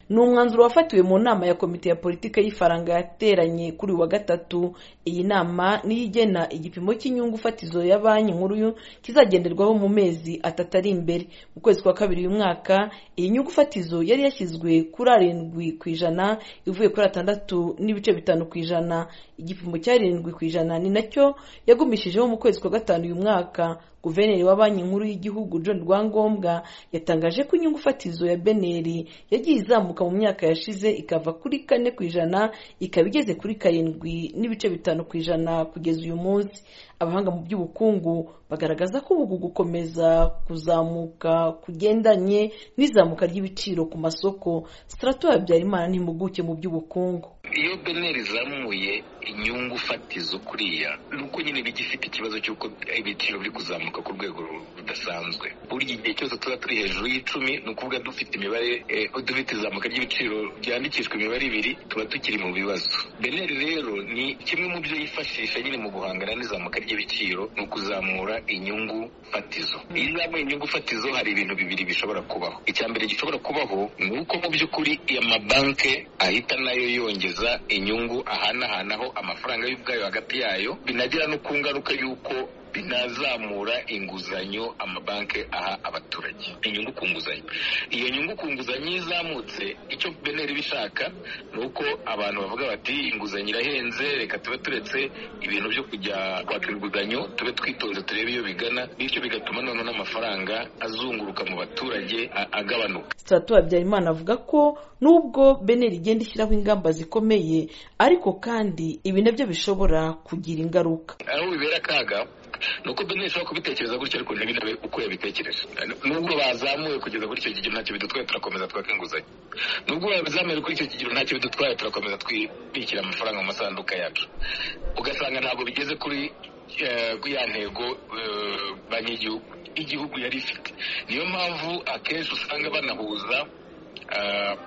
ni umwanzuro wafatiwe mu nama ya komite ya politiki y'ifaranga yateranye kuri uyu wa gatatu iyi nama niyo igena igipimo cy'inyungu fatizo ya banki nkuru kizagenderwaho mu mezi atatu ari imbere mu kwezi kwa kabiri uyu mwaka iyi nyungu fatizo yari yashyizwe kuri arindwi ku ijana ivuye kuri atandatu n'ibice bitanu ku ijana igipimo cy'arindwi ku ijana ni nacyo yagumishijeho mu kwezi kwa gatanu uyu mwaka guverineri wa banki nkuru y'igihugu john rwangombwa yatangaje ko inyungu fatizo ya beneri yagiye izamuka mu myaka yashize ikava kuri kane ku ijana ikaba igeze kuri karindwi n'ibice bitanu ku ijana kugeza uyu munsi abahanga mu by'ubukungu bagaragaza ko ubu gukomeza kuzamuka kugendanye n'izamuka ry'ibiciro ku masoko sitarato habyarimana n'impuguke mu by'ubukungu iyo beneri izamuye inyungu fatizo kuriya ni uko nyine bijya ifite ikibazo cy'uko ibiciro biri kuzamuka ku rwego rudasanzwe buri gihe cyose tuba turi hejuru y'icumi ni ukuvuga dufite imibare dufite izamuka ry'ibiciro byandikishwa imibare ibiri tuba tukiri mu bibazo beneri rero ni kimwe mu byo yifashisha nyine mu guhangana n'izamuka ry'ibiciro ni ukuzamura inyungu fatizo iyo izamuye inyungu fatizo hari ibintu bibiri bishobora kubaho icya mbere gishobora kubaho ni uko mu by'ukuri amabanki ahita nayo yongeza inyungu ahanahanaho amafaranga y'ubwayo hagati yayo binagera no ku ngaruka y'uko binazamura inguzanyo amabanki aha abaturage inyungu ku nguzanyo iyo nyungu ku nguzanyo iyo izamutse icyo beneri bishaka ni uko abantu bavuga bati inguzanyo irahenze reka tube turetse ibintu byo kujya kwaka inguzanyo tube twitonze turebe iyo bigana bityo bigatuma noneho n'amafaranga azunguruka mu baturage agabanuka sitatu habyarimana avuga ko nubwo beneri igenda ishyiraho ingamba zikomeye ariko kandi ibi nabyo bishobora kugira ingaruka aho bibera akaga ni uko bene ishobora kubitekereza gutyo ariko ntibinabe uko yabitekereje nubwo bazamuye kugeza kuri icyo kigero ntacyo bidutwaye turakomeza twaka inguzanyo nubwo bazamuye kuri icyo kigero ntacyo bidutwaye turakomeza twibikira amafaranga mu masanduka yacu ugasanga ntabwo bigeze kuri ya ntego banki y'igihugu igihugu yari ifite niyo mpamvu akenshi usanga banahuza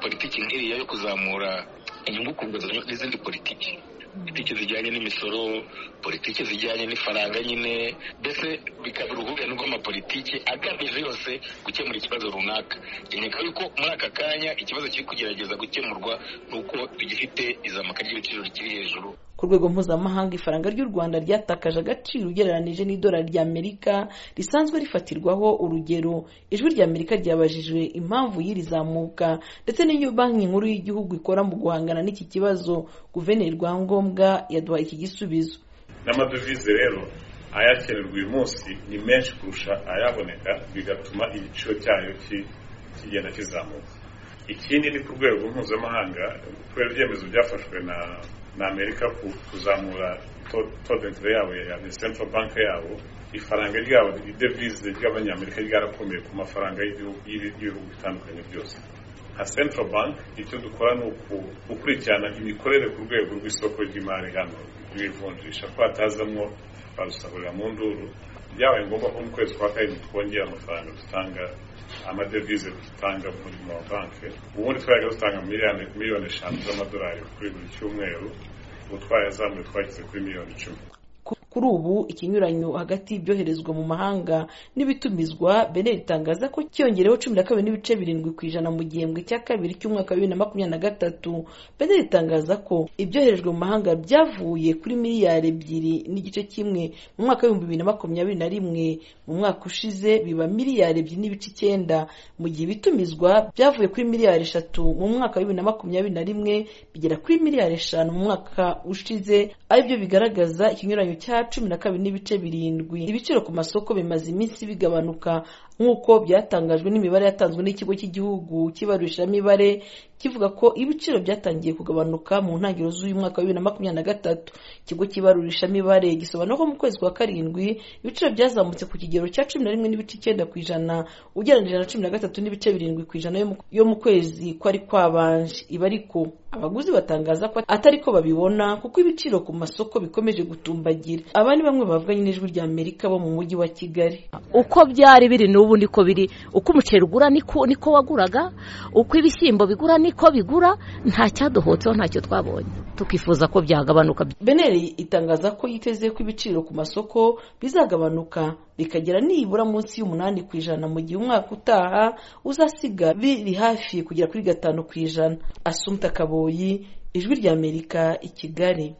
politiki nk'iriya yo kuzamura inyungu ku nguzanyo n'izindi politiki politiki zijyanye n'imisoro politiki zijyanye n'ifaranga nyine mbese bikaba uruhurirane rw'amapolitiki agamije yose gukemura ikibazo runaka kereka yuko muri aka kanya ikibazo kiri kugerageza gukemurwa ni uko tugifite izamuka ry'ibiciro rikiri hejuru ku rwego mpuzamahanga ifaranga ry'u rwanda ryatakaje agaciro ugereranyije n'idolari ry'amerika risanzwe rifatirwaho urugero ijwi ry'amerika ryabajijwe impamvu y'iri zamuka ndetse n'iyo banki nkuru y'igihugu ikora mu guhangana n'iki kibazo guverineri rwangombwa yaduhaye iki gisubizo n'amadovize rero ayakenerwa uyu munsi ni menshi kurusha ayaboneka bigatuma igiciro cyayo kigenda kizamuka ikindi ni ku rwego mpuzamahanga kubera ibyemezo byafashwe na na amerika kuzamura todentire yabo ya central bank yabo ifaranga ryabo idevize ry'abanyamerika ryarakomeye ku mafaranga y'ibihugu bitandukanye byose nka central bank icyo dukora ni ukurikirana imikorere ku rwego rw'isoko ry'imari hano rw'ivunjisha ko hatazamo barusahurira mu nduru byabaye ngombwa ko mu kwezi kwa karindwi twongera amafaranga dutanga amadevize dutanga muri mabanki ubundi twajyaga dutanga miliyoni eshanu z'amadolari kuri buri cyumweru ubu twayazamuye twageze kuri miliyoni icumi kuri ubu ikinyuranyo hagati y'ibyoherezwa mu mahanga n'ibitumizwa beneri itangaza ko cyongereho cumi na kabiri n'ibice birindwi ku ijana mu gihembwe cya kabiri cy'umwaka wa bibiri na makumyabiri na gatatu beneri itangaza ko ibyoherejwe mu mahanga byavuye kuri miliyari ebyiri n'igice kimwe mu mwaka w'ibihumbi bibiri na makumyabiri na rimwe mu mwaka ushize biba miliyari ebyiri n'ibice icyenda mu gihe ibitumizwa byavuye kuri miliyari eshatu mu mwaka wa bibiri na makumyabiri na rimwe bigera kuri miliyari eshanu mu mwaka ushize aribyo bigaragaza ikinyuranyo cya cumi na kabiri n'ibice birindwi ibiciro ku masoko bimaze iminsi bigabanuka nk'uko byatangajwe n'imibare yatanzwe n'ikigo cy'igihugu cy'ibarurishamibare kivuga ko ibiciro byatangiye kugabanuka mu ntangiriro z'uyu mwaka wa bibiri na makumyabiri na gatatu ikigo cy'ibarurishamibare gisobanura ko mu kwezi kwa karindwi ibiciro byazamutse ku kigero cya cumi na rimwe n'ibice icyenda ku ijana ugereranyije na cumi na gatatu n'ibice birindwi ku ijana yo mu kwezi kwari kwabanje iba ariko abaguzi batangaza ko atari ko babibona kuko ibiciro ku masoko bikomeje gutumbagira abandi bamwe bavuganye n'ijwi ry'amerika bo mu mujyi wa kigali uko byari biri n'ubu ubu niko biri uko umuceri ugura niko waguraga uko ibishyimbo bigura niko bigura nta cyaduhotseho ntacyo twabonye tukifuza ko byagabanuka beneri itangaza ko yiteze ko ibiciro ku masoko bizagabanuka bikagera nibura munsi y'umunani ku ijana mu gihe umwaka utaha uzasiga biri hafi kugera kuri gatanu ku ijana asumta kaboyi ijwi ry'amerika i kigali